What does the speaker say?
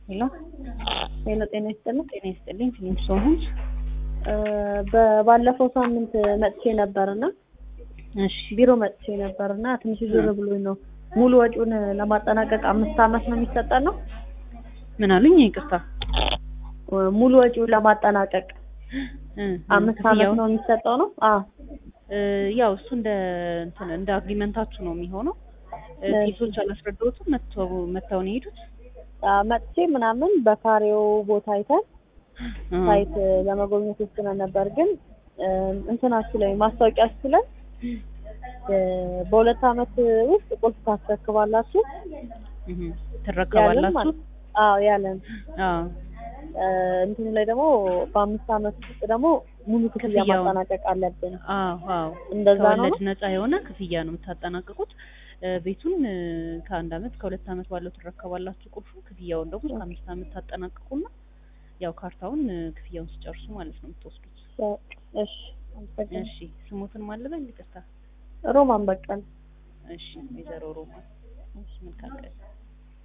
ሄሎ ሄሎ ጤና ይስጥልኝ። ጤና ይስጥልኝ። ፊልም ሶሆንስ በባለፈው ሳምንት መጥቼ ነበርና እሺ ቢሮ መጥቼ ነበርና ትንሽ ዞር ብሎኝ ነው። ሙሉ ወጪውን ለማጠናቀቅ አምስት አመት ነው የሚሰጠን ነው። ምን አሉኝ? ይቅርታ ሙሉ ወጪውን ለማጠናቀቅ እ አምስት አመት ክፍያውን? ነው የሚሰጠው ነው። አዎ እ ያው እሱ እንደ እንትን እንደ አግሪመንታችሁ ነው የሚሆነው። እ እሺ። ፊሶች አላስረዳሁትም። መተው መተው ነው የሄዱት። አዎ፣ መጥቼ ምናምን በካሬው ቦታ አይተን እ ሳይት ለመጎብኘት ወስነን ነበር። ግን እ እንትናችሁ ላይ ማስታወቂያችሁ ላይ እ በሁለት አመት ውስጥ ቁልፍ ታስረክባላችሁ እህ ያለን ትረከባላችሁ። ማለት አዎ ያለን አዎ እ እንትኑ ላይ ደግሞ በአምስት አመት ውስጥ ደግሞ ሙሉ ክፍያ ክፍያውን። ማጠናቀቅ አለብን። አዎ አዎ እንደዛ ነው ከወለድ ነፃ የሆነ ክፍያ ነው የምታጠናቅቁት። እ ቤቱን እ ከአንድ አመት ከሁለት አመት ባለው ትረከባላችሁ ቁልፉ። ክፍያውን ደግሞ እስከ አምስት አመት ታጠናቅቁና ያው ካርታውን እ ክፍያውን ሲጨርሱ ማለት ነው የምትወስዱት። እሺ አመሰግናለሁ። እሺ ስሞትን ማለበል ይቅርታ። ሮማን በቀል እሺ ወይዘሮ ሮማ እሺ መልካም ቀን